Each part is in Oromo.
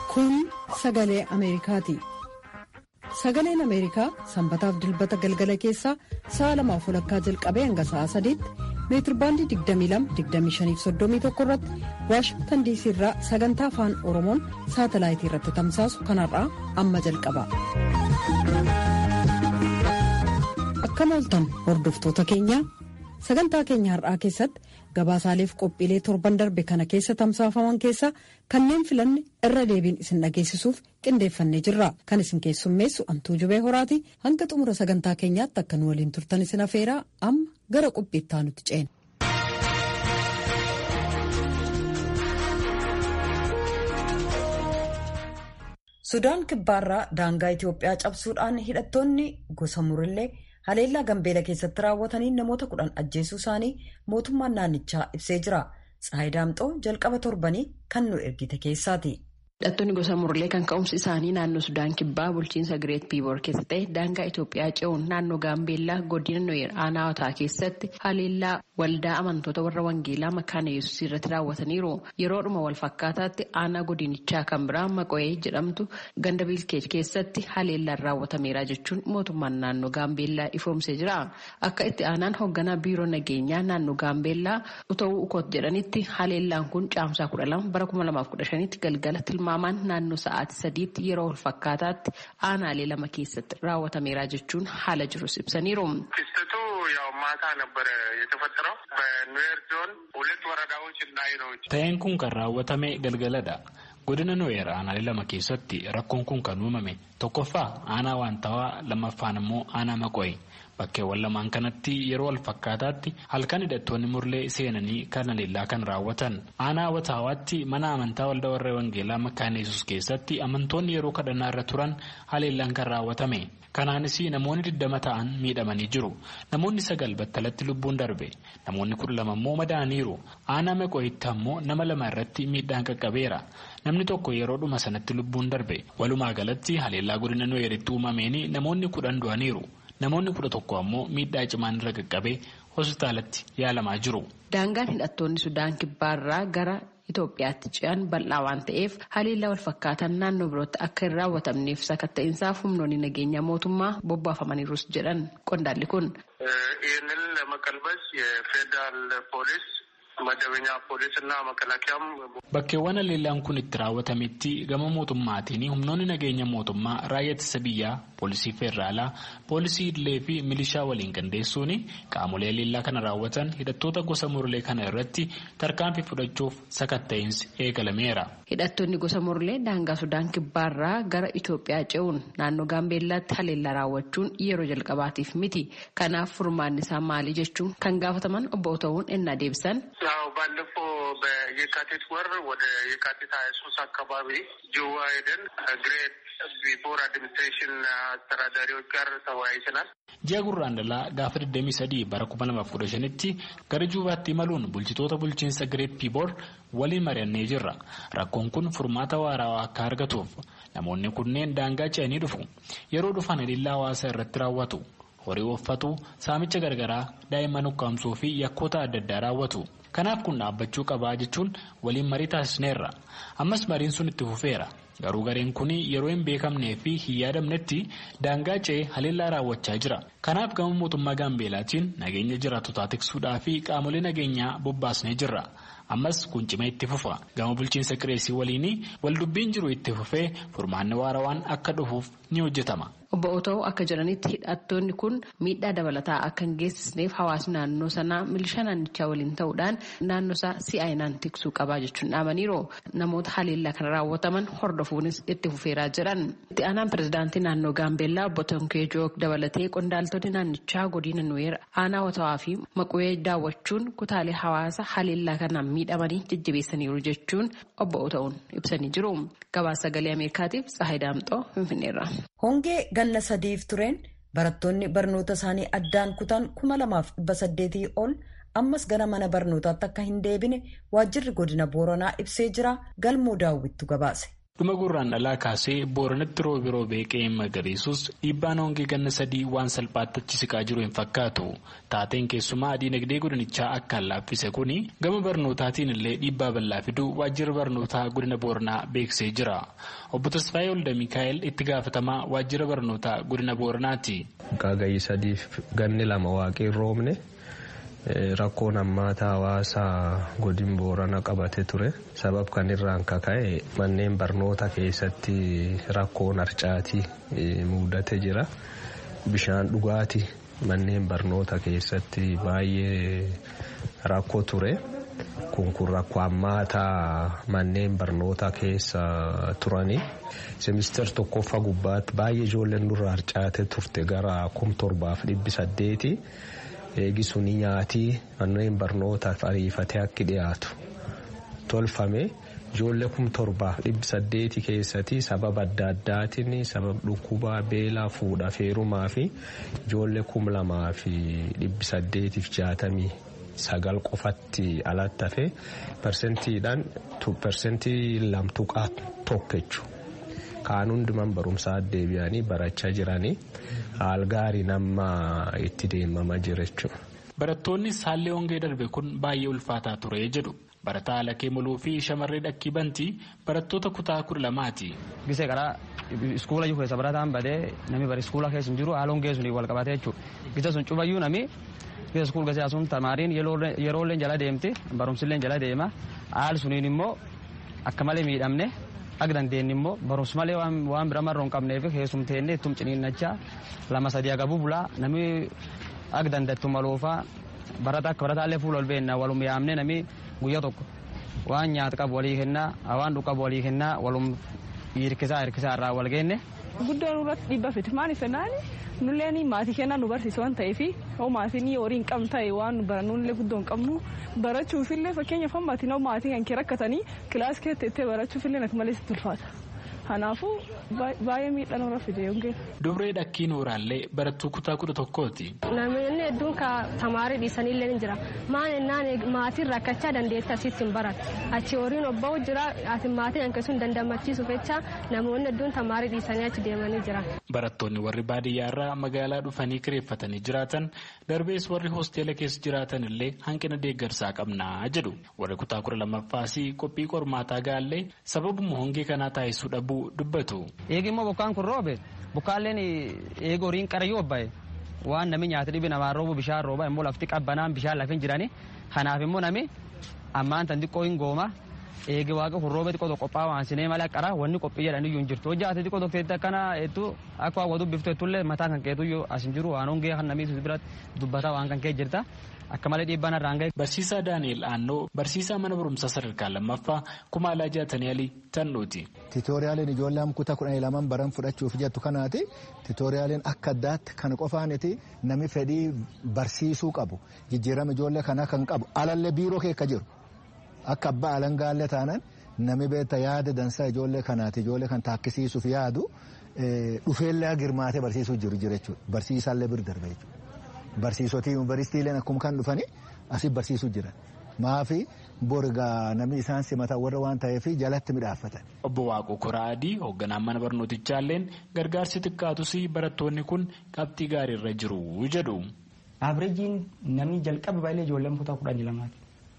Kun sagalee Ameerikaati. Sagaleen Ameerikaa sanbataaf dilbata galgala keessaa sa'a lamaaf walakkaa jalqabee hanga sa'a sadiitti meetirbaandii 22-25-31 irratti waashingtan diisii irraa sagantaa afaan oromoon saatalaayitii irratti tamsaasu kanarraa amma jalqaba. Akkam ooltan hordoftoota keenya sagantaa keenya har'aa keessatti gabaasaaleef qophiilee torban darbe kana keessa tamsaafaman keessaa kanneen filanne irra deebiin isin dhageessisuuf qindeeffannee jirra kan isin keessummeessu antuu jubee horaati hanga xumura sagantaa keenyaatti akka nu waliin turtan isin afeeraa amma gara qophiittaa nuti ceena. sudaan kibbaarraa daangaa itiyoophiyaa cabsuudhaan hidhattoonni gosa murillee haleellaa gambeela keessatti raawwatanii namoota kudhan ajjeesuu isaanii mootummaan naannichaa ibsee jira tsaayidaamxoo jalqaba torbanii kan nu ergite keessaati. hidhattoonni gosa murlee kan ka'umsi isaanii naannoo sudaan kibbaa bulchiinsa gireet piiboor keessa ta'e daangaa itiyoophiyaa ce'uun naannoo gaambeellaa godina nooyer aanaawataa keessatti haleellaa waldaa amantoota warra wangeelaa makaana yesuus irratti raawwataniiru yeroodhuma walfakkaataatti aanaa godinichaa kan biraa maqo'ee jedhamtu ganda biilkeej keessatti haleellaan raawwatameera jechuun mootummaan naannoo gaambeellaa ifoomsee jira akka itti aanaan hoogganaa biiroo nageenyaa naannoo gaambeellaa utawuu ukoot jedhanitti haleellaan kun caamsaa kudha lama bara kuma lamaaf kudha shanitti galgala tilmaamaan naannoo sa'aatii sadiitti yeroo walfakkaataatti aanaalee lama keessatti raawwatameera jechuun haala jirus ibsaniiru. ta'een kun kan raawwatame galgaladha godina nooyer aanaalee lama keessatti rakkoon kun kan uumame tokkoffaa aanaa waantawaa lammaffaan immoo aanaa maqo'e bakkeewwan lamaan kanatti yeroo walfakkaataatti halkan hidhattoonni murlee seenanii kan haleellaa kan raawwatan aanaa wataawaatti mana amantaa waldaa warra wangeelaa makaana yesus keessatti amantoonni yeroo kadhannaa irra turan haleellaan kan raawwatame kanaanis namoonni digdama ta'an miidhamanii jiru namoonni sagal battalatti lubbuun darbe namoonni kudha lama immoo madaaniiru aanaa maqo'itti ammoo nama lama irratti miidhaan qaqqabeera namni tokko yeroodhuma sanatti lubbuun darbe walumaa galatti haleellaa godina nooyeritti uumameen namoonni kudhan du'aniiru namoonni kudha tokko ammoo miidhaa cimaan irra qaqqabee hospitaalatti yaalamaa jiru. daangaan hidhattoonni sudaan kibbaarraa gara Itoophiyaatti ce'an bal'aa waan ta'eef haleellaa walfakkaatan naannoo birootti akka hin raawwatamneef sakatta'insaaf humnoonni nageenya mootummaa bobbaafamaniirus jedhan qondaalli kun. ይህንን ለመቀልበስ የፌዴራል ፖሊስ መደበኛ ፖሊስ እና መከላከያም bakkeewwan haleellaan kun itti raawwatametti gama mootummaatiin humnoonni nageenya mootummaa raayyaa ittisa biyyaa poolisii feeraalaa poolisii idilee fi milishaa waliin qindeessuun qaamolee haleellaa kana raawwatan hidhattoota gosa murlee kana irratti tarkaanfii fudhachuuf sakatta'insi eegalameera. hidhattoonni gosa murlee daangaa sudaan kibbaarraa gara itoophiyaa ce'uun naannoo gaambeellaatti haleellaa raawwachuun yeroo jalqabaatiif miti kanaaf furmaanni isaa maali jechuun kan gaafataman obbo ta'uun ennaa deebisan. ያው ባለፈው በየካቲት ወር ወደ የካቲት ሀያ ሶስት አካባቢ ጅዋ ሄደን ግሬት ቢፎር አድሚኒስትሬሽን አስተዳዳሪዎች ጋር ተወያይተናል። ji'a gurraandalaa gaafa 23 bara 2015tti gara juubaatti imaluun bulchitoota bulchiinsa gireet piiboor waliin mari'annee jirra rakkoon kun furmaata waarawaa akka argatuuf namoonni kunneen daangaa ce'anii dhufu yeroo dhufan haleellaa hawaasa irratti raawwatu horii uffatu saamicha gargaraa daa'imman ukkaamsuu fi yakkoota adda addaa raawwatu kanaaf kun dhaabbachuu qabaa jechuun waliin marii taasisneerra ammas mariin sun itti fufeera garuu gareen kun yeroo hin beekamnee fi hin yaadamnetti daangaa ce'ee haleellaa raawwachaa jira kanaaf gama mootummaa gaambeelaatiin nageenya jiraatotaa tiksuudhaa fi qaamolee nageenyaa bobbaasnee jirra ammas kun cimee itti fufa gama bulchiinsa qireesii waliin waldubbiin jiru itti fufee furmaanni waarawaan akka dhufuuf ni hojjetama. Obbo Otoo akka jedhanitti hidhattoonni kun miidhaa dabalataa akka hin geessisneef hawaasni naannoo sanaa milishaa naannichaa waliin ta'uudhaan naannoo isaa si'aayinaan tiksuu qabaa jechuun dhaamaniiru. Namoota haleellaa kana raawwataman hordofuunis itti fufeeraa jedhan. Itti aanaan pirezidaantii naannoo Gaambeellaa obbo Tonkee Joog dabalatee qondaaltonni naannichaa godina Nuweer aanaa Watawaa fi Maquwee daawwachuun kutaalee hawaasa haleellaa kanaan miidhamanii jajjabeessaniiru jechuun obbo Otoo'n ibsanii jiru. Gabaasa sagalee Ameerikaatiif Tsahayi Daamxoo Finfinneerra. Hongee ganna sadiif tureen barattoonni barnoota isaanii addaan kutan kuma lamaaf dhibba saddeetii ol ammas gara mana barnootaatti akka hin deebine waajjirri godina booranaa ibsee jira galmoo daawwittu gabaase. dhuma gurraan dhalaa kaasee booranatti roobi roobee qe'een magariisus dhiibbaan hongee ganna sadii waan salphaatti achi siqaa jiru hin fakkaatu taateen keessumaa diinagdee godinichaa akkaan laaffise kuni gama barnootaatiin illee dhiibbaa bal'aa fiduu waajjira barnootaa godina booranaa beeksisee jira obbo Tasfaayee Olda Mikaa'el itti gaafatamaa waajjira barnootaa godina booranaati. Qaagayyi sadiif ganni lama waaqeen roobne. Rakkoon hammaataa hawaasaa godin boorana qabate ture sabab kan irraan kaka'e manneen barnoota keessatti rakkoon harcaatii mudate jira bishaan dhugaatii manneen barnoota keessatti baay'ee rakkoo ture kun kun rakkoo hammaataa manneen barnoota keessa turanii semister tokkoffaa gubbaatti baay'ee ijoolleen nurra harcaate turte gara kum torbaaf dhibbi saddeeti. eegisuni nyaatii manneen barnootaaf ariifatee akka dhiyaatu tolfame ijoollee kum torbaaf dhibbi saddeeti keessatti sababa adda addaatiin sababa dhukkubaa beelaa fuudhaa feerumaa fi ijoollee kum lamaa fi dhibbi saddeetiif jaatamii sagal qofatti alatti hafe persentiidhaan persentii lamtuqaa tokko jechuudha. Kaan hundumaan barumsaa deebi'anii barachaa jiranii haal gaarii nama itti deemamaa jira jechuudha. Barattoonni haalli hongee darbe kun baay'ee ulfaataa ture jedhu. Barataa Alakee Muluu fi shamarree Dhakkii Bantii barattoota kutaa kudha lamaati. Gisee karaa iskuula jiru keessa barataan badee namni bara iskuula keessa hin jiru haala hongee suniin wal qabatee jechuudha. Gisee sun cufayyuu nami gisee iskuul gasee asuun tamaariin yeroollee jala deemti barumsillee jala deema haali suniin immoo akka malee miidhamne. Akka dandeenye immoo barumsa malee waan bira marroo hin qabneef keessumteenne ittum ciniinnachaa lama sadii agabuu bulaa namni akka dandattu maloofaa barata akka barataallee fuula ol beennaa walum yaamne namni guyyaa tokko waan nyaata qabu walii kennaa waan dhugu qabu walii kennaa walum hirkisaa hirkisaa irraa wal geenne. Guddoon irratti dhibba fiti maaliif jennaan nulleen maatii kennaa nu barsiisu waan ta'eef yoo maatiin horii hin qabne ta'e waan barannullee guddoo hin qabnu barachuufillee fakkeenyaaf maatiin yoo maatiin kan kee rakkatanii kilaas keessa teessee barachuufillee akka malee sitti ulfaata. Kanaafuu baay'ee miidhaan irra fide yookiin. Dubree Dhakkii Nuuraallee barattuu kutaa kudha tokkooti. Namoonni hedduun tamaarii dhiisanillee ni jira. Maan ennaan maatiin rakkachaa dandeettii asitti hin baratu. Achi horiin obba'u jira ati maatiin hanqisuu hin dandamachiisuuf jecha namoonni hedduun tamaarii dhiisanii achi deemanii jira. Barattoonni warri baadiyyaarraa magaalaa dhufanii kireeffatanii jiraatan darbees warri hoosteela keessa jiraatan illee hanqina deeggarsaa qabnaa jedhu. Warri kutaa kudha lammaffaas qophii qormaataa gaallee sababuma hongee kanaa taasisuu dhabuu dubbatu. Eegi immoo bokkaan kun roobe bokkaalleen eegi horiin qarayyuu obbaye waan namni nyaata dhibi namaan roobu bishaan rooba immoo lafti qabbanaan bishaan lafin jirani kanaaf immoo nami ammaan tan xiqqoo hin gooma eegi waaqa kun roobe xiqqoo qophaa'a waan sinee malee qara wanni qophii jedhan iyyuu hin jirtu hojii ati xiqqoo dokteetti akkana hedduu akka hawwatu biftu heddullee mataa kan keetu iyyuu as hin jiru waan hongee kan namni biratti dubbata waan kan kee jirta. akka malee dhiibbaan irraan gahe. Barsiisaa Daani'el Aannoo barsiisaa mana barumsaa sadarkaa lammaffaa kumaalaa jaatanii alii tannuuti. Tiitooriyaaliin ijoolleen kutaa kudhanii lamaan baran fudhachuuf jettu kanaati. Tiitooriyaaliin akka addaatti kan qofaaniti nami fedhii barsiisuu qabu. Jijjiirama ijoollee kanaa kan qabu alallee biiroo keessa jiru. Akka abbaa alangaallee taanaan nami beekta yaada dansaa ijoollee kanaati ijoollee kan taakkisiisuuf yaadu dhufeellee girmaatee barsiisuu jiru jechuudha. Barsiisaallee bir darbe jechuudha. Barsiisotii yuunivarsiitiileen akkuma kan dhufanii asii barsiisuu jiran. Maafi borgaa namni isaan simatan warra waan ta'eef jalatti midhaaffatan. Obbo Waaqoo Koraa Adii hoogganaan mana barnootichaalleen gargaarsi xiqqaatus barattoonni kun qabxii gaariirra jiru jedhu. Abireejiin namni jalqaba baay'ee ijoolleen kutaa kudhanii lamaati.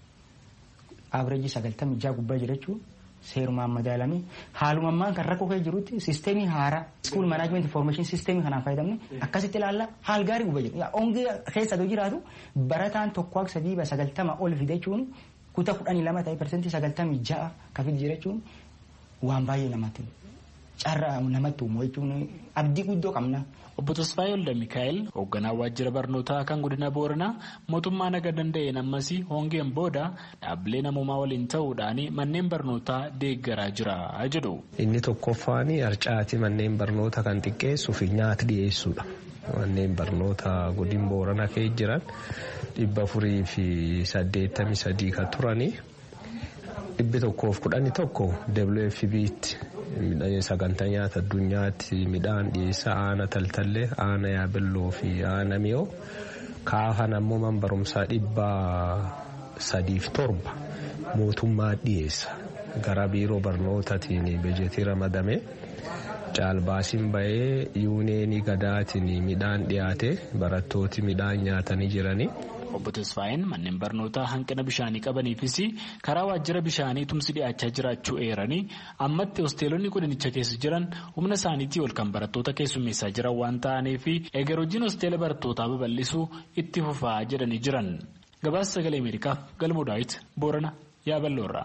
Abireejii sagaltamii jaha gubbaa jira jechuun seerumaan madaalamee haaluma ammaan kan rakkoo keessa jirutti siisteemii haaraa school management information siisteemii kanaan fayyadamne akkasitti ilaalla haal gaarii gubbaa jira. Hongee keessa yoo jiraatu barataan tokko sadii sagaltama ol fide jechuun kutaa kudhanii lama ta'e persentii sagaltamii ja'a kan fide jira jechuun waan baay'ee namatti carraa namatti uumu jechuun abdii guddoo qabna. Obbo Tasfaayee Olda Mikaa'el hoogganaa waajjira barnootaa kan godina Booranaa mootummaa naga danda'een ammas hongeen booda dhaabbilee namoomaa waliin ta'uudhaan manneen barnootaa deeggaraa jira jedhu. Inni tokkoffaan harcaatii manneen barnootaa kan xiqqeessuuf nyaata dhiyeessuudha. Manneen barnootaa godina Booranaa keessa jiran dhibba afurii fi saddeettamii sadii kan turanii dhibbi tokkoof kudhanii tokko WFB'tti. sagantaa nyaata addunyaatti midhaan dhiyeessa aana taltallee aana yaabelloo fi aana mi'oo kaafan ammoo man barumsaa dhibba sadiif torba mootummaa dhiyeessa gara biiroo barnootaatiin bajetii ramadame caalbaasiin bahee yuuneenii gadaatiin midhaan dhiyaate barattooti midhaan nyaatanii jiranii. Obbo Tasfaayeen manneen barnootaa hanqina bishaanii qabaniifis karaa waajjira bishaanii tumsi dhiyaachaa jiraachuu eeranii ammatti hosteelonni godinicha keessa jiran humna isaaniitii ol kan barattoota keessummeessaa jiran waan ta'aniif eegar hojiin hosteela barattootaa babal'isuu itti fufaa jedhanii jiran. Gabaasa sagalee Ameerikaaf galmoo daawit Boorana Yaaballoorraa.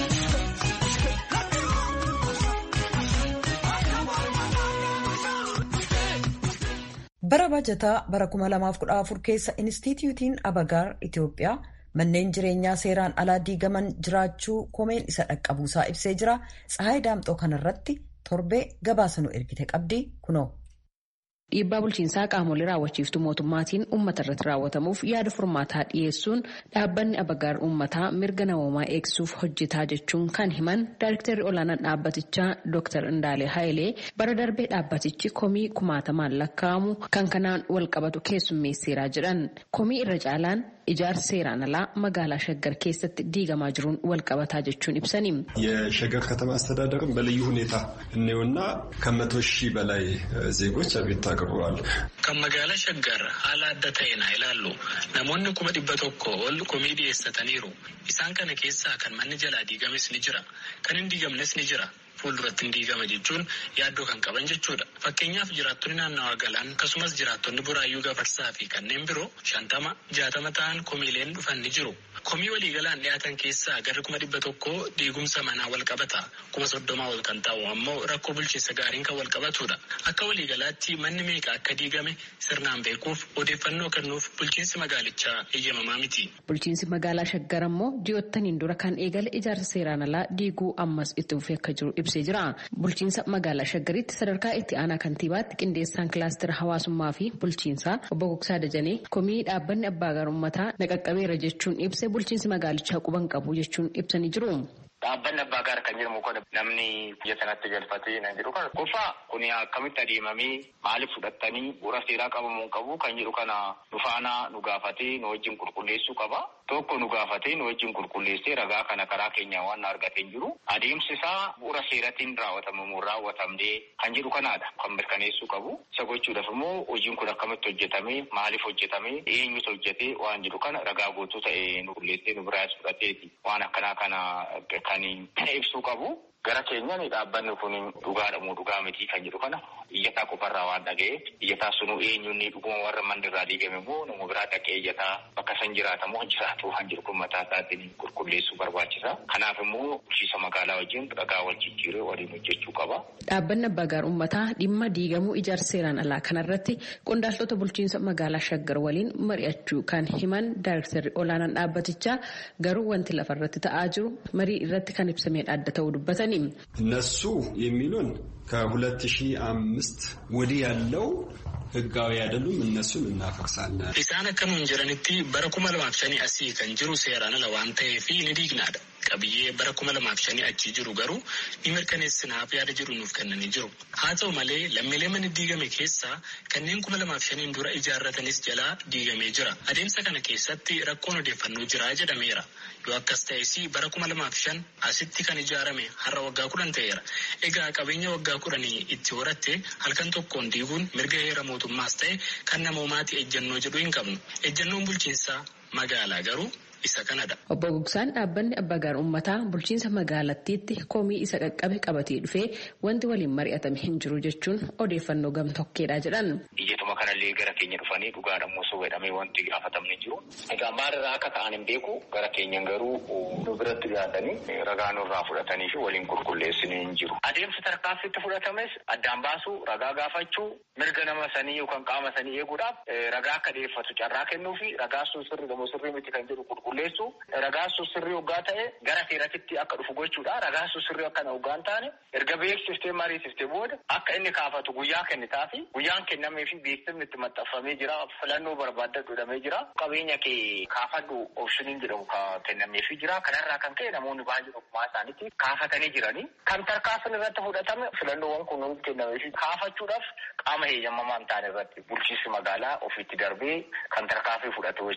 bara bajataa bara 2014 keessa inistituutiin abagaar itiyoophiyaa manneen jireenyaa seeraan alaa diigaman jiraachuu komeen isa dhaqqabuusaa ibsee jira tsahaay daamxoo kanarratti torbee gabaasa nu ergite qabdi kunoo. Dhiibbaa bulchiinsaa qaamolee raawwachiiftuu mootummaatiin uummata irratti raawwatamuuf yaada furmaataa dhiyeessuun dhaabbanni abagaar uummataa mirga namoomaa eegsuuf hojjetaa jechuun kan himan daayirektarri olaanaan dhaabbatichaa Dr. Indaalee Hayilee bara darbee dhaabbatichi komii kumaatamaan lakkaa'amu kan kanaan wal qabatu keessummeesseeraa jedhan. Komii irra caalaan ijaarsa seeraan alaa magaalaa shaggar keessatti diigamaa jiruun wal qabataa jechuun ibsani. የሸገር ከተማ አስተዳደርም በልዩ ሁኔታ እኔውና ከመቶ ሺህ በላይ ዜጎች አቤቱታ አቅርበዋል። ከመጋላ ሸገር ሀላ adda ta'een ilaallu namoonni kuma dhibba tokko ol komii dhiyeessataniiru isaan kana keessaa kan manni jalaa diigames ni jira kan hin diigamnes ni jira. fuulduratti hin diigama jechuun yaaddoo kan qaban jechuudha. Fakkeenyaaf jiraattonni naannawaa galaan akkasumas jiraattonni buraayyuu gafarsaa fi kanneen biroo shantama jaatama ta'an komiileen dhufan ni jiru. Komii waliigalaan dhiyaatan keessaa gara kuma dhibba tokko diigumsa manaa wal qabata. Kuma soddomaa ol kan ta'u ammoo rakkoo bulchiinsa gaariin kan wal qabatudha. Akka waliigalaatti manni meeqa akka diigame sirnaan beekuuf odeeffannoo kennuuf bulchiinsi magaalichaa eeyyamamaa miti. Bulchiinsi magaalaa Shaggar ammoo ji'oottaniin dura kan eegale ijaarsa seeraan alaa diiguu ammas itti fufee akka jiru ibsee jira. Bulchiinsa magaalaa Shaggaritti sadarkaa itti aanaa kantiibaatti qindeessaan kilaastira hawaasummaa fi bulchiinsaa obbo Gogsaa Dajanee komii dhaabbanni abbaa gaarummataa naqaqqabeera jechuun ibse bulchiinsi magaalichaa quban qabu jechuun ibsanii jiru. Dhaabbanni abbaa gaar kan jedhamu kun namni biyya sanatti galfatee kan jedhu kana qofaa kun akkamitti adeemamee maaliif fudhattanii bu'uura seeraa qabamuu qabu kan jedhu kana nu faana nu gaafatee nu wajjin qulqulleessuu qaba. Tokko nu gaafatee nu wajjin qulqulleessee ragaa kana karaa keenya waan argatee jiru adeemsi isaa bu'uura seeratiin raawwatamu raawwatamnee kan jedhu kanaadha kan mirkaneessuu qabu. Isa gochuudhaaf immoo hojiin kun akkamitti hojjetame maaliif hojjetame eenyutu hojjete waan jedhu kana ragaa guutuu ta'e nu qulleessee nu biraas fudhateeti waan akkanaa kana kan ibsuu qabu. Gara keenyan dhaabbanni kun dhugaadhamoo dhugaa miti kan jedhu kana iyyataa qofarraa waan dhaga'e iyyataa sunuu eenyuun dhuguma warra manni irraa diigame immoo nama biraa dhaqee iyyataa bakka san jiraatamoo jiraatu waan jedhu kun mataa isaatiin qulqulleessuu barbaachisa. Kanaaf immoo bulchiinsa magaalaa wajjin ragaa wal jijjiiree waliin hojjechuu qaba. Dhaabbanni abbaa gaar uummataa dhimma diigamuu ijaarsa seeraan alaa kanarratti qondaaltota bulchiinsa magaalaa Shaggar waliin mari'achuu kan himan daayirektarri olaanaan dhaabbatichaa garuu wanti lafarratti ta'aa jiru marii irratti kan ibsameen adda ta'uu dubbatani. እነሱ የሚሉን ከሁለት ሺህ አምስት ወዲህ ያለው ህጋዊ አይደሉም፣ እነሱን እናፈርሳለን። Isaan akka nuun jiranitti bara kuma lamaaf shanii asii kan jiru seeraan ala waan ta'eef ni diignaadha. Qabiyyee bara kuma lamaaf shanii achii jiru garuu ni mirkaneessinaaf yaada jiru nuuf kennanii jiru. Haa ta'u malee lammiilee mana diigame keessaa kanneen kuma lamaaf shaniin dura ijaarratanis jalaa diigamee jira. Adeemsa kana keessatti rakkoon odeeffannoo jira jedhameera. Yoo akkas ta'es bara kuma lamaaf shan asitti kan ijaarame har'a waggaa kudhan ta'eera. Egaa qabeenya waggaa kudhanii itti horatte halkan tokkoon diiguun mirga heera mootummaas ta'e kan namoomaati ejjennoo jedhu hin qabnu. Ejjennoon bulchiinsaa magaalaa garuu isa kanadha. Obbo Gogsaan dhaabbanni abbaa gaar uummataa bulchiinsa magaalattiitti komii isa qaqqabe qabatee dhufee wanti waliin mari'atame hin jiru jechuun odeeffannoo gamtokkeedha jedhan. Biyyatuma kanallee gara keenya dhufanii dhugaadhamoo sobeedhamee wanti gaafatamne jiru. Egaa maalirraa akka ta'an hin beeku gara keenyan garuu nu biratti dhiyaatanii ragaa nurraa fudhatanii fi waliin qulqulleessanii hin jiru. Adeemsi tarkaanfitti fudhatames addaan baasuu ragaa gaafachuu mirga nama sanii yookaan qaama sanii eeguudhaaf ragaa akka dhiyeeffatu carraa kennuu fi ragaa sun sirri gamoo sirrii miti kan jedhu qulqulleessu ragaa sun sirrii hoggaa ta'e gara seeratitti akka dhufu gochuudha. Ragaa sun sirrii akkana hoggaan taane erga beeksiftee mariisiftee booda akka inni kaafatu guyyaa kennitaa fi guyyaan kennamee fi beeksifni itti maxxanfamee jira filannoo barbaadadhu jedhamee jira. Qabeenya kee kaafadhu opshiniin jedhamu kennamee fi jira. Kanarraa kan ka'e namoonni baay'een ogummaa isaaniitti kaafatanii jiranii. Kan tarkaanfiin irratti fudhatame filannoowwan kun kennamee fi kaafachuudhaaf qaama heeyyamamaa hin taane irratti bulchiinsi magaalaa ofiitti darbee kan tarkaanfii fudhatu jechaadha.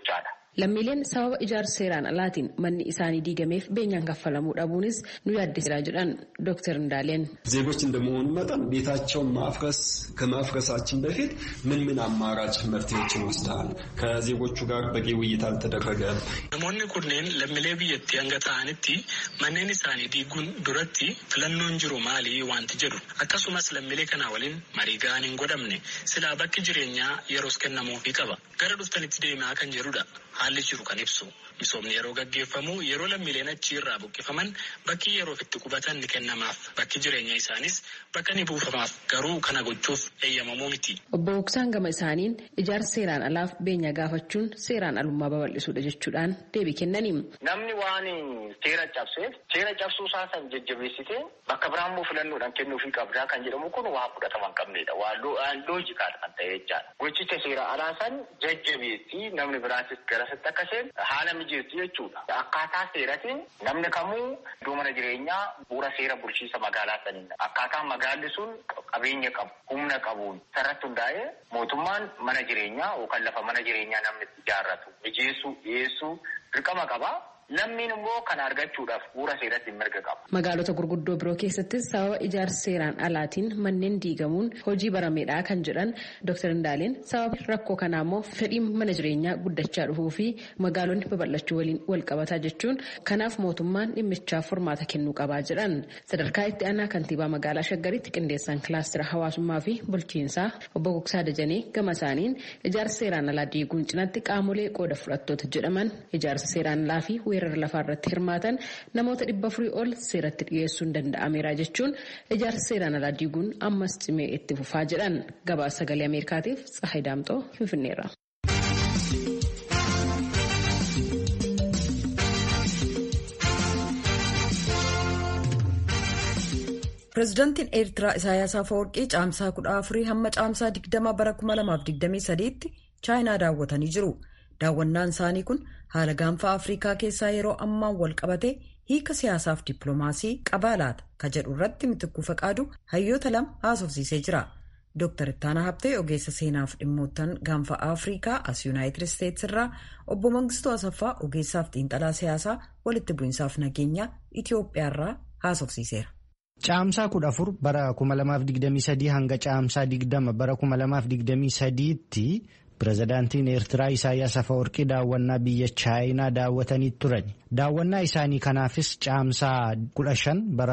lammiileen sababa ijaarsa seeraan alaatiin manni isaanii diigameef beenyaan kaffalamuu dhabuunis nu yaaddeessaa jedhan ዶክተር እንዳለን ዜጎች እንደመሆኑ መጠን ቤታቸውን ማፍረስ ከማፍረሳችን በፊት ምን ምን አማራጭ መፍትሄዎችን ወስደሃል? ከዜጎቹ ጋር በቂ ውይይት አልተደረገም? namoonni kunneen lammiilee biyyattii hanga ta'anitti manneen isaanii diiguun duratti filannoon jiru maali wanti jedhu akkasumas lammiilee kanaa waliin marii ga'aan hin godhamne silaa bakki jireenyaa yeroos kennamuufii qaba gara dhuftanitti deemaa kan jedhudha haalli jiru kan ibsu misoomni yeroo gaggeeffamu yeroo lammiileen achi irraa buqqifaman bakki yeroof itti qubatan ni kennamaaf bakki jireenya isaanis bakka ni buufamaaf garuu kana gochuuf eeyyamamuu miti. Obbo Boksaan gama isaaniin ijaarsa seeraan alaaf beenya gaafachuun seeraan alummaa babal'isuudha jechuudhaan deebii kennanii. Namni waan seera cabseef seera cabsuu isaa san jajjabeessitee bakka biraan immoo filannoodhaan kennuufii qabdaa kan jedhamu kun waa fudhatama hin qabnedha. Waan loojikaadha kan ta'e jechaadha. Gochicha seera alaa san jajjabeessi namni biraatis garasitti akka isheen haala mijeessu jechuudha. Akkaataa seeratiin namni kamuu iddoo mana jireenyaa bu'uura seera bulchiinsa magaalaa saniin akkaataa magaalli sun qabeenya qabu humna qabuun sarratti hundaa'ee mootummaan mana jireenyaa yookaan lafa mana jireenyaa namni ijaarratu mijeessuu dhiyeessuu dirqama qaba. Lammiin immoo kana argachuudhaaf bu'uura seeratti mirga qaba. Magaalota gurguddoo biroo keessattis sababa ijaarsa seeraan alaatiin manneen diigamuun hojii barameedhaa kan jedhan Dr. Indaaleen sababa rakkoo kanaa immoo fedhiin mana jireenyaa guddachaa dhufuu fi magaalonni babal'achuu waliin wal qabataa jechuun kanaaf mootummaan dhimmichaaf furmaata kennuu qabaa jedhan. Sadarkaa itti aanaa kantiibaa magaalaa Shaggaritti qindeessaan kilaastira hawaasummaa fi bulchiinsaa obbo Gogsaa Dajanee gama isaaniin ijaarsa seeraan alaa diiguun cinatti qaamolee qooda fudhattoota jedhaman ijaarsa seeraan alaa fi weerara lafaa irratti hirmaatan namoota dhibba afurii ol seeratti dhiyeessuun danda'ameera jechuun ijaarsa seeraan alaa diiguun ammas cimee itti fufaa jedhan gabaasa sagalee ameerikaatiif tsahay daamxoo finfinneerra. pireezidaantiin eertiraa isaayaas afawarqii caamsaa kudha afurii hamma caamsaa digdama bara 2023tti chaayinaa daawwatanii jiru. daawwannaan isaanii kun haala gaanfa afriikaa keessaa yeroo ammaan wal qabate hiika siyaasaaf dippiloomaasii qabaa laata ka jedhu irratti mitikkuu faqaadu hayyoota lama haasofsiisee jira. Dr. Ittaanaa Habtee ogeessa seenaaf dhimmoottan gaanfa afriikaa as yuunaayitid isteetsi irraa obbo Mangistuu Asaffaa ogeessaaf xiinxalaa siyaasaa walitti bu'iinsaaf nageenya Itoophiyaa irraa haasofsiiseera. Caamsaa kudha afur bara 2023 hanga caamsaa 20 bara 2023tti pirezidaantiin Eertiraa Isaayyaas Afawarqii daawwannaa biyya Chaayinaa daawwatanii turan. Daawwannaa isaanii kanaafis caamsaa 15 bara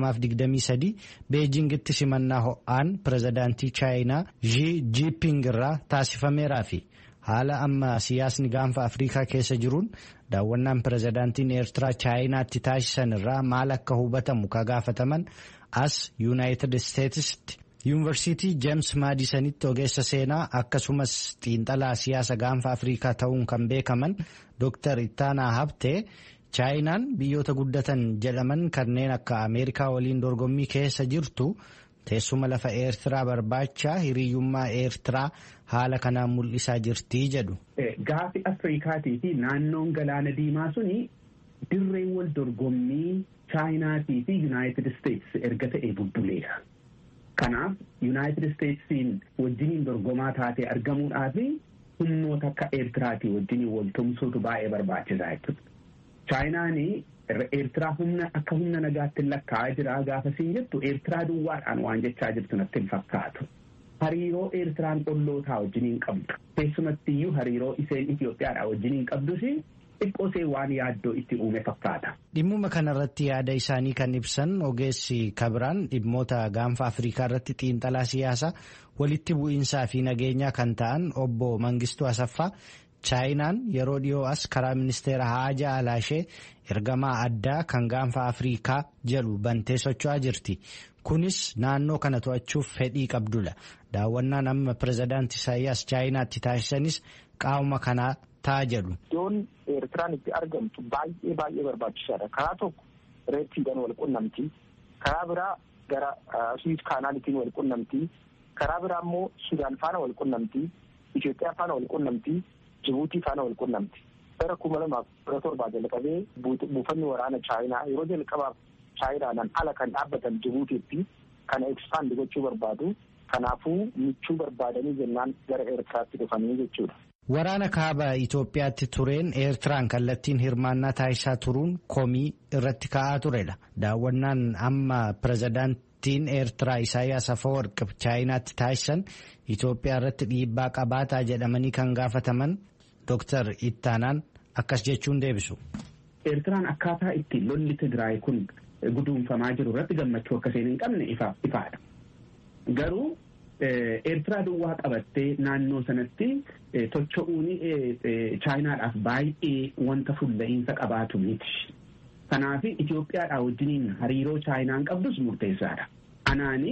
2023 Beejingitti simannaa ho'aan pirezidaantii Chaayinaa Xi Jinping irraa taasifameeraa fi haala amma siyaasni gaanfa Afrikaa keessa jiruun daawwannaan pirezidaantiin Eertiraa Chaayinaatti taasisan irraa maal akka hubatamu ka gaafataman as Yuunaayitid Isteetsitti. yuunivarsiitii jeems maadisanitti ogeessa seenaa akkasumas xiinxalaa siyaasa gaanfa afriikaa ta'uun kan beekaman dooktar ittaanaa habtee chaayinaan biyyoota guddatan jedhaman kanneen akka ameerikaa waliin dorgommii keessa jirtu teessuma lafa eertiraa barbaacha hiriyyummaa eertiraa haala kanaan mul'isaa jirtii jedhu. Gaafi afriikaatii fi naannoon galaana diimaa suni dirreen wal dorgommii chaayinaatii fi yuunaayitid isteetsi erga ta'e bubbuleera. Kanaaf yuunaayitid isteetsiin wajjiniin dorgomaa taatee argamuudhaaf humnoota akka eertiraatii wajjiniin wal tumsuutu baay'ee barbaachisaa jechuudha. Chaayinaan eertiraa humna akka humna nagaatti lakkaa'aa jira gaafa siin jettu eertiraa duwwaadhaan waan jechaa jirtu natti hin fakkaatu. Hariiroo eertiraan ollootaa wajjiniin qabdu. Keessumatti iyyuu hariiroo isheen Itoophiyaadhaa wajjiniin qabdus xiqqoosee waan yaaddoo itti uume fakkaata. Dhimmuma kanarratti yaada isaanii kan ibsan ogeessi kabiraan dhimmoota gaanfa Afrikaa irratti xiinxalaa siyaasaa walitti bu'iinsaa fi nageenyaa kan ta'an obbo Mangistuu Asaffaa Chaayinaan yeroo dhiyoo as karaa ministeera Haajaa Alaashee ergamaa addaa kan gaanfa Afrikaa jedhu bantee socho'aa jirti. Kunis naannoo kana to'achuuf fedhii qabdudha. Daawwannaan amma pirezidaanti Isaayyaas Chaayinaatti taasisanis qaama kanaa ta'a jedhu. Iddoon Eertiraan itti argamtu baay'ee baay'ee barbaachisaadha. Karaa tokko reettiidhaan wal qunnamti. Karaa biraa gara Suwiis kaanaalitiin wal qunnamti. Karaa biraa immoo Sudaan faana wal qunnamti. Itoophiyaa faana wal qunnamti. Jibuutii faana wal qunnamti. Bara kuma lamaaf kudha torbaa jalqabee buufanni waraana Chaayinaa yeroo jalqabaaf Chaayinaadhaan ala kan dhaabbatan Jibuutiitti kana ekspaand gochuu barbaadu. Kanaafuu michuu barbaadanii jennaan gara Eertiraatti dhufanii jechuudha. Waraana kaaba Itoophiyaatti tureen Eertiraan kallattiin hirmaannaa taasisaa turuun komii irratti ka'aa turedha. Daawwannaan amma pirezidaantiin Eertiraa Isaayyaas Afawarqi Chaayinaatti taasisan Itoophiyaa irratti dhiibbaa qabaataa jedhamanii kan gaafataman Dr. Ittaanaan akkas jechuun deebisu. Eertiraan akkaataa itti lolli Tigraay kun guduunfamaa jiru irratti gammachuu akkasiin hin qabne ifaadha. Garuu Eertiraa duwwaa qabattee naannoo sanatti tocho'uun chaayinaadhaaf baay'ee wanta fulla'iinsa qabaatu miti. Kanaaf Itoophiyaadhaa wajjiniin hariiroo chaayinaan qabdus murteessaadha. Anaani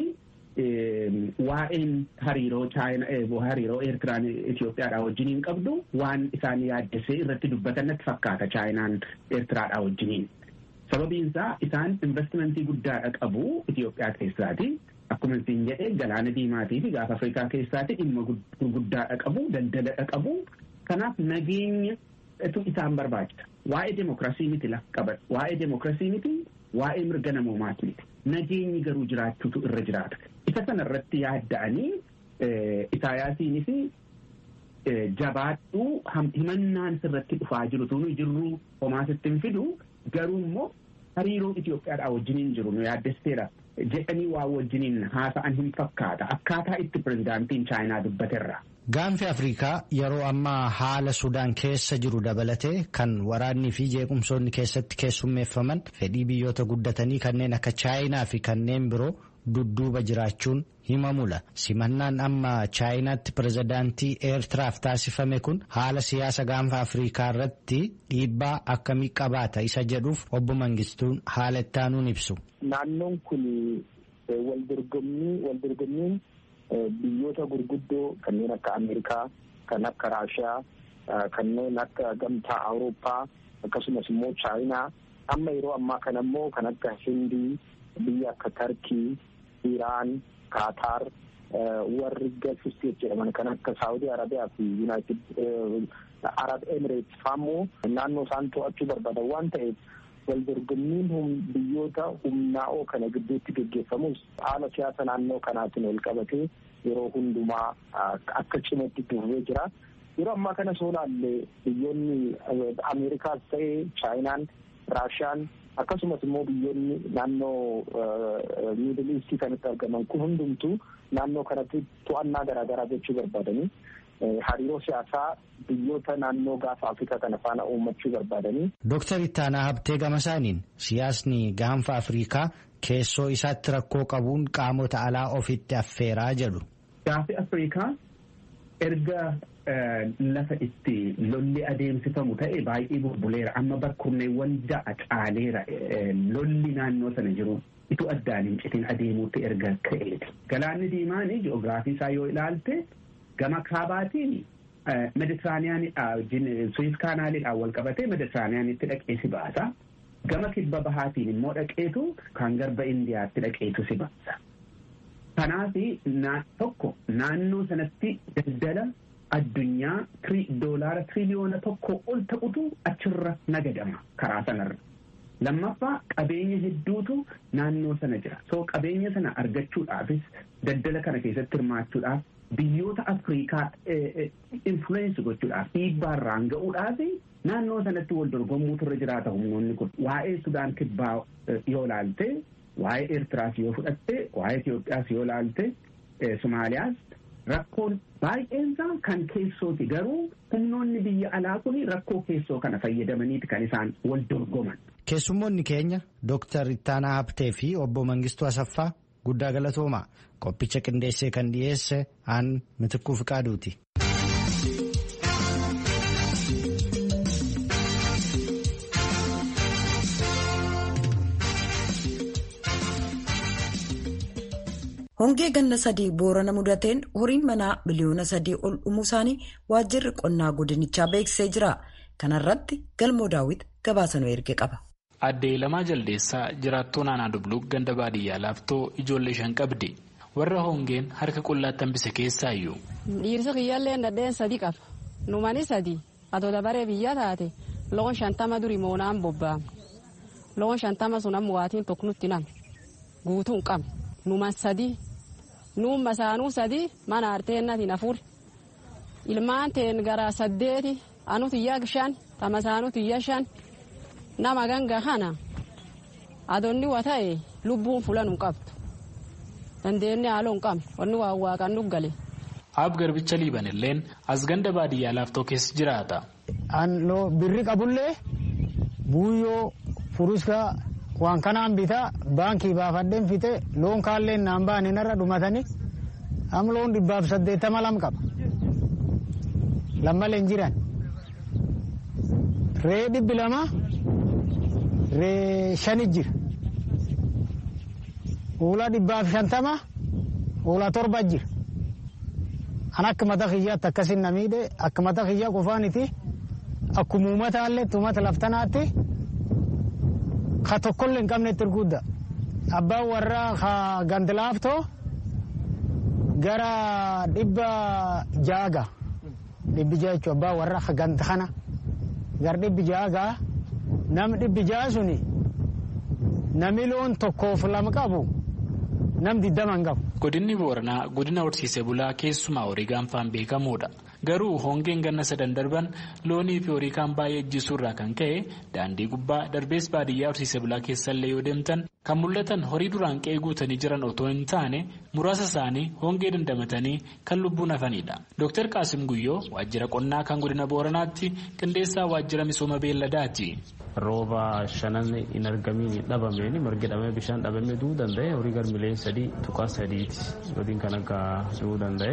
waa'een hariiroo hariiroo Eertiraan Itoophiyaadhaa wajjiniin qabdu waan isaan yaaddesee irratti dubbatan natti fakkaata chaayinaan Eertiraadhaa wajjiniin. Sababiin isaa isaan investimentii guddaadha qabu Itoophiyaa keessaati. Akkuma isin jedhee galaana diimaatii fi gaafa Afrikaa keessaati dhimma gurguddaadha qabu daldaladha qabu. Kanaaf nageenyatu isaan barbaachisa. Waa'ee demokiraasii miti lafa qaban. Waa'ee demokiraasii miti waa'ee mirga namoomaati miti. Nageenyi garuu jiraachuutu irra jiraata. Isa sana irratti yaadda'anii Isaayaasiinis jabaadhuu himannaan sirratti dhufaa jiru tunu jirru homaa sitti hin fidu garuu immoo hariiroo Itoophiyaadhaa wajjiniin jiru nu yaaddesteera. jedhanii waa wajjiniin haasa'an hin fakkaata akkaataa itti pirezidaantiin chaayinaa dubbaterra. Gaanfi Afrikaa yeroo ammaa haala Sudaan keessa jiru dabalatee kan waraannii fi jeequmsoonni keessatti keessummeeffaman fedhii biyyoota guddatanii kanneen akka chaayinaa fi kanneen biroo dudduuba jiraachuun himamula. Simannaan amma chaayinaatti pirezidaantii Eertiraaf taasifame kun haala siyaasa gaanfa Afrikaa irratti dhiibbaa akkamii qabaata isa jedhuuf obbo Mangistuun haala ittaanuun ibsu. Naannoon kun waldorgommiin biyyoota gurguddoo kanneen akka Ameerikaa, kan akka Raashiyaa, kanneen akka gamtaa Awurooppaa akkasumas immoo Chaayinaa amma yeroo ammaa kana immoo kan akka Hindii, biyya akka Tarkii, Iraan, Kaataar warri Gulf State jedhaman kan akka Saawudii Arabiyaa fi Yuunaayitid Arab Emirates fa'ammoo naannoo isaan to'achuu barbaadan waan ta'eef waldorgommiin biyyoota humnaa'oo kana gidduutti geggeeffamus haala siyaasa naannoo kanaatiin wal qabatee yeroo hundumaa akka cimatti dhufee jira. Yeroo ammaa kana soo laalle biyyoonni Ameerikaas ta'ee Chaayinaan, Raashiyaan akkasumas immoo biyyoonni naannoo miidil iistii kanatti argaman kun hundumtuu naannoo kanatti to'annaa garaagaraa gochuu barbaadanii hariiroo siyaasaa biyyoota naannoo gaafa Afrikaa kana faana uummachuu barbaadanii. Dooktar Ittaanaa Habtee Gamasaaniin siyaasni gaanfa Afrikaa keessoo isaatti rakkoo qabuun qaamota alaa ofitti affeeraa jedhu. Gaafi Afrikaa erga lafa itti lolli adeemsifamu ta'e baay'ee bubbuleera amma bakkurneewwan ja'a caaleera lolli naannoo sana jiru itu addaan hin citin adeemuutti erga ka'eeti. Galaanni diimaan ji'oogiraafii isaa yoo ilaalte gama kaabaatiin meditiraaniyaanidha wajjin suwiis kaanaaliidhaan wal qabatee meditiraaniyaanitti dhaqee si baasa. Gama kibba bahaatiin immoo dhaqeetu kan garba indiyaatti dhaqeetu si baasa. Kanaaf tokko naannoo sanatti daldala addunyaa doolaara tiriliyoona tokko ol ta'utu achirra nagadama karaa sanarra. Lammaffaa qabeenya hedduutu naannoo sana jira. So qabeenya sana argachuudhaafis daldala kana keessatti hirmaachuudhaaf biyyoota Afrikaa influensi gochuudhaaf dhiibbaarraan ga'uudhaaf naannoo sanatti wal dorgommuutu irra jiraata humnoonni kun. Waa'ee Sudaan kibbaa yoo laalte, waa'ee Eertiraas yoo fudhatte, waa'ee Itoophiyaas yoo laalte, Somaaliyaas rakkoon baay'eensaa kan keessooti garuu humnoonni biyya alaa kun rakkoo keessoo kana fayyadamaniiti kan isaan wal dorgoman. Keessummoonni keenya Dooktar Ittaanaa Habtee fi obbo Mangistuu Asaffaa guddaa galatoomaa qophicha qindeessee kan dhiyeesse aan mitikkuu fiqaaduuti. Hongee ganna sadii boorana mudateen horiin manaa biliyoona sadii ol dhumuu isaanii waajjirri qonnaa godinichaa beeksisee jira. Kana irratti galmoo daawwit gabaasanuu erge qaba. Addee lamaa jaldeessaa jiraattuu naannoo Dubluq ganda baadiyyaa laaftoo ijoollee shan qabdi. Warra hongeen harka qullaatti hambise keessaayyuu. Dhiirsi kiyyaallee nadheen sadii qaba. Numani sadii atoo dabaree biyya taate loon shantama duri moonaan bobba'ama. Loon shantama sun amma waatiin tokko nutti nama. Guutuun qabna. Numan sadii. Nuun masaanuu sadii mana arteennatiin afur. ilmaan teen gara saddeeti anu tiyya shan tamasaanu tiyya shan nama ganga kana adonni wa ta'e lubbuun fulan hin qabdu dandeenye haaloo hin qabne wanni waa waaqan nu gale. Ab garbicha liiban illeen as ganda baadiyyaa laaftoo keessa jiraata. An birri qabullee buuyyoo furuska waan kanaan bitaa baankii baafadheen fite loon kaallee naan ba'anii narra dhumatanii am loon dhibbaaf saddeettama lam qaba. Lammalee hin jiran. Ree dhibbi lama ree shani jira. Hoolaa dhibbaaf shantama hoolaa torba jira. An akka mata kiyyaatti akkasin na miidhe akka mata kiyyaa qofaaniti akkuma uummataallee uummata laftanaatti ka tokkollee hin qabnetti erguudda. Abbaan warraa ka gandilaaftoo gara dhibba jaaga dhibbi jaa jechuun abbaan warraa ka ganda kana gara dhibbi jaaga nam dhibbi jaa suni nami loon tokkoof lama qabu nam diddama hin qabu. Godinni Booranaa godina horsiisee bulaa keessumaa horii gaanfaan beekamuudha. Garuu hongeen ganna sadan darban loonii fi horii kaan baay'ee ejjisuu irraa kan ka'e daandii gubbaa darbees baadiyyaa horsiisee bulaa keessallee yoo deemtan kan mul'atan horii duraan qe'ee guutanii jiran otoo hin taane muraasa isaanii hongee dandamatanii kan lubbuun hafanidha. Dr. Qaasim Guyyoo waajjira qonnaa kan godina Booranaatti qindeessaa waajjira misooma beelladaati. rooba shanan hin argamiin dhabameen margi dhabame bishaan dhabame du'uu danda'e horii garmileen sadii tuqaa sadiiti godin kan akka du'uu danda'e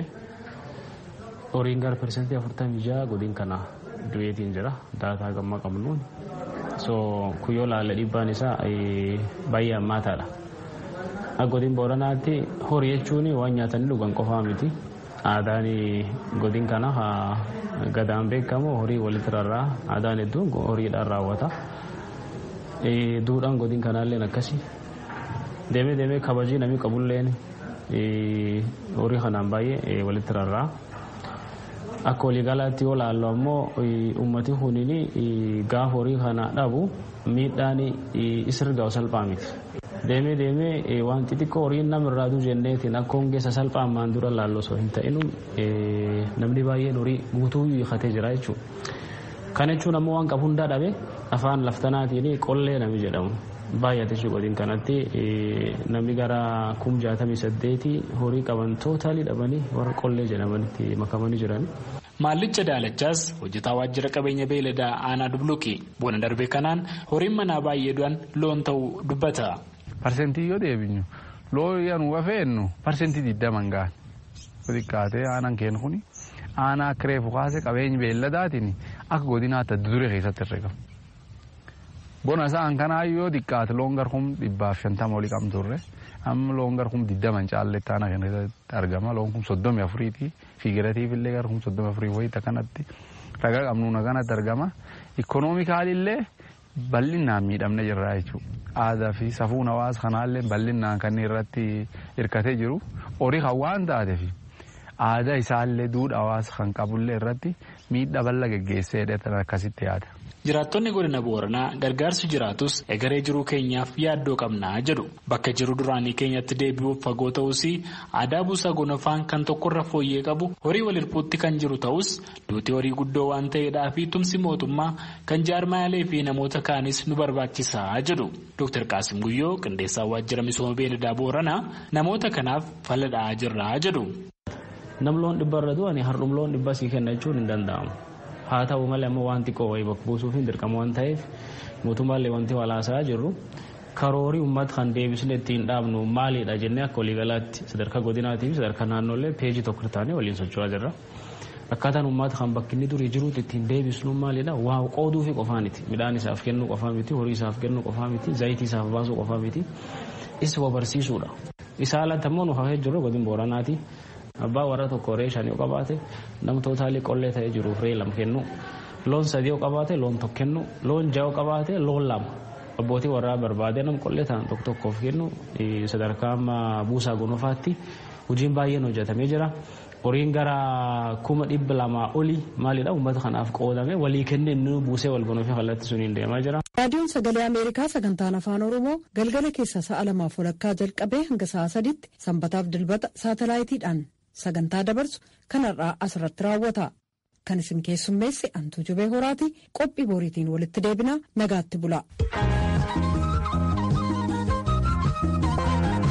horiin gara persentii afurtamii jaha godin kana du'eetiin jira daataa gamma qabnuun so kuyyoo laalla dhiibbaan isaa baay'ee hammaataadha akka godin booranaatti horii jechuun waan nyaatanii dhugan qofaa miti aadaan godin kana gadaan beekamu horii walitti rarraa aadaan hedduun horiidhaan raawwata duudhaan godin kanaalleen akkasi deemee deemee kabajii namni qabulleen horii kanaan baay'ee walitti rarraa akka waliigalaatti yoo laallu ammoo uummati kuniin gaafa horii kana dhabu miidhaan isirgaa salphaa miti. deemee deemee waan xixiqqoo horiin namarraa duu jenneetiin akka hongeessa salphaa ammaan dura laallu osoo hin ta'inu namni baay'een horii guutuu hiikatee jira jechuudha. Kana jechuun ammoo waan qabu hundaa dhabe afaan laftanaatiin qollee nami jedhamu. Baay'ate godin kanatti namni gara kum jaatamii saddeetii horii qaban tootaalii dhabanii warra qollee jedhamanitti makamanii jiran. Maallicha daalachaas hojjetaa waajjira qabeenya beeladaa aanaa dubluqi bona darbe kanaan horiin manaa baay'ee du'an loon ta'uu dubbata. Parsentii yoo deebinu loo yanu wafeennu parsentii digdaman gahan xiqqaatee aanaan kennu kuni aanaa akka reefu kaase qabeenya beelladaatiin akka godinaatti adda duree keessatti herregama. Bona isaan kanaa yoo xiqqaate loon garkum dhibbaaf shantama olii qabnu turre amma loon garkum digdaman caalletti aanaa kennu keessatti argama loon kun soddomi afuriiti fiigiratiif illee garkum soddomi afurii wayita kanatti ragaa qabnuuna kanatti argama ikoonoomikaalillee bal'inaan miidhamne jirra jechuudha. aadaa fi safuun hawaasa kanaallee bal'inaan kan irratti hirkatee jiru horii kan waan taateef aadaa isaallee duudhaa hawaasa kan qabullee irratti miidhaa bal'aa geggeessee dheetan akkasitti yaada. Jiraattonni godina Booranaa gargaarsi jiraatus egeree jiruu keenyaaf yaaddoo qabnaa jedhu bakka jiru duraanii keenyatti deebi'uuf fagoo ta'us aadaa buusaa gonofaan kan tokkorra fooyyee qabu horii wal hirpuutti kan jiru ta'us duutii horii guddoo waan ta'eedhaa fi tumsi mootummaa kan jaarmaalee fi namoota kaanis nu barbaachisaa jedhu Dr. Qaasim Guyyoo qindeessaa waajjira misooma beeladaa Booranaa namoota kanaaf faladhaa jirraa jedhu. Nam loon dhibba irra du'anii hardhum loon dhibba sii kenna jechuun hin danda'amu. haa ta'u malee ammoo wanti qowwee bakka buusuuf hin dirqamu waan ta'eef mootummaallee wanti walaasaa jirru karoorii uummata kan deebisne ittiin dhaabnu maalidha jennee akka waliigalaatti sadarkaa godinaatii fi sadarkaa naannoollee peejii tokko taanee waliin socho'aa jirra. Akkaataan uummata kan bakki inni durii jiruutti ittiin deebisnu maalidha waa qooduu fi qofaa miti midhaan isaaf kennuu qofaa miti horii isaaf kennuu qofaa miti zayitii isaaf baasuu qofaa miti isa barsiisuudha. Isaa alatti ammoo nu hafee jirru godin booranaati. abbaa warra tokko ree shan yoo qabaate nam tootaalii qollee ta'ee jiruuf ree lama kennu loon sadii yoo qabaate loon tokko kennu loon ja'a yoo qabaate loon lama abbootii warraa barbaade nam qollee ta'an tokko tokkoof kennu sadarkaa amma buusaa gonofaatti hojiin baay'een hojjetamee jira. horiin gara kuma dhibba lamaa olii maalidha uummata kanaaf qoodame walii kennee nu buusee wal gonofee kallattii suniin deemaa jira. raadiyoon sagalee ameerikaa sagantaan afaan oromoo galgala keessa sa'a lamaaf walakkaa jalqabee hanga sa'a saditti sanbataaf dilbata saatalaayitiidhaan sagantaa dabarsu kanarraa asirratti raawwata kan isin keessummeesse antuu jubee horaati qophii booriitiin walitti deebinaa nagaatti bula.